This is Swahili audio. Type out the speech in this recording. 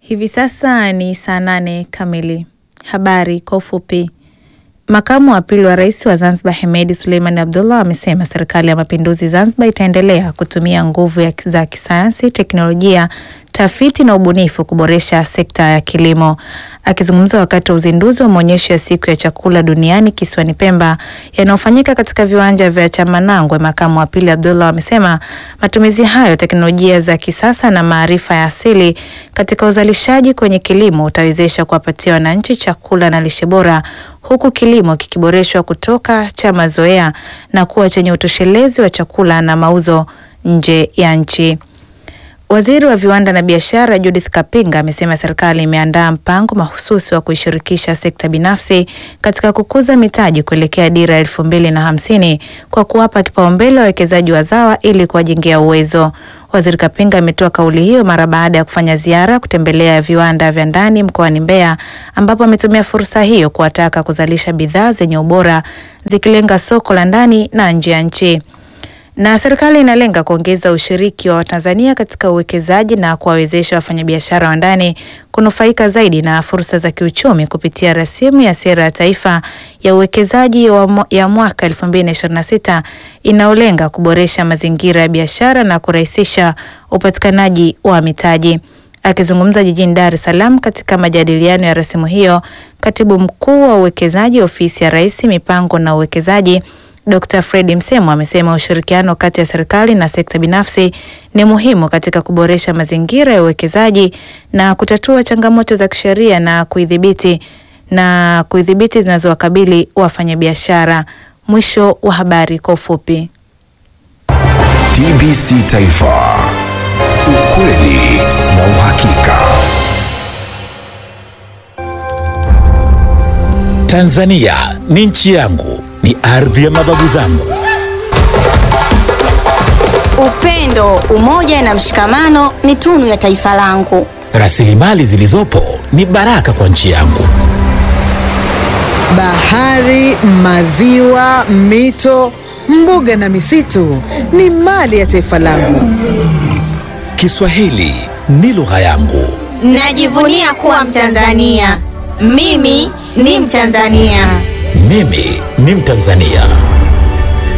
Hivi sasa ni saa nane kamili. Habari kwa ufupi. Makamu wa pili wa rais wa Zanzibar Hemedi Suleiman Abdullah amesema serikali ya mapinduzi Zanzibar itaendelea kutumia nguvu ya za kisayansi, teknolojia, tafiti na ubunifu kuboresha sekta ya kilimo. Akizungumza wakati wa uzinduzi wa maonyesho ya siku ya chakula duniani kisiwani Pemba yanayofanyika katika viwanja vya Chamanangwe, makamu wa pili Abdullah amesema matumizi hayo teknolojia za kisasa na maarifa ya asili katika uzalishaji kwenye kilimo utawezesha kuwapatia wananchi chakula na lishe bora huku kilimo kikiboreshwa kutoka cha mazoea na kuwa chenye utoshelezi wa chakula na mauzo nje ya nchi. Waziri wa viwanda na biashara Judith Kapinga amesema serikali imeandaa mpango mahususi wa kuishirikisha sekta binafsi katika kukuza mitaji kuelekea dira elfu mbili na hamsini kwa kuwapa kipaumbele wawekezaji wazawa ili kuwajengea uwezo. Waziri Kapinga ametoa kauli hiyo mara baada ya kufanya ziara kutembelea viwanda vya ndani mkoani Mbeya, ambapo ametumia fursa hiyo kuwataka kuzalisha bidhaa zenye ubora zikilenga soko la ndani na nje ya nchi na serikali inalenga kuongeza ushiriki wa Watanzania katika uwekezaji na kuwawezesha wafanyabiashara wa ndani kunufaika zaidi na fursa za kiuchumi kupitia rasimu ya sera ya taifa ya uwekezaji ya mwaka 2026 inayolenga kuboresha mazingira ya biashara na kurahisisha upatikanaji wa mitaji. Akizungumza jijini Dar es Salaam katika majadiliano ya rasimu hiyo, katibu mkuu wa uwekezaji ofisi ya Rais, mipango na uwekezaji Dr. Fred Msemo amesema ushirikiano kati ya serikali na sekta binafsi ni muhimu katika kuboresha mazingira ya uwekezaji na kutatua changamoto za kisheria na kuidhibiti na kuidhibiti zinazowakabili wafanyabiashara. Mwisho wa habari kwa ufupi. TBC Taifa, ukweli na uhakika. Tanzania ni nchi yangu, ni ardhi ya mababu zangu. Upendo, umoja na mshikamano ni tunu ya taifa langu. Rasilimali zilizopo ni baraka kwa nchi yangu. Bahari, maziwa, mito, mbuga na misitu ni mali ya taifa langu. Kiswahili ni lugha yangu. Najivunia kuwa Mtanzania. Mimi ni Mtanzania. Mimi ni Mtanzania.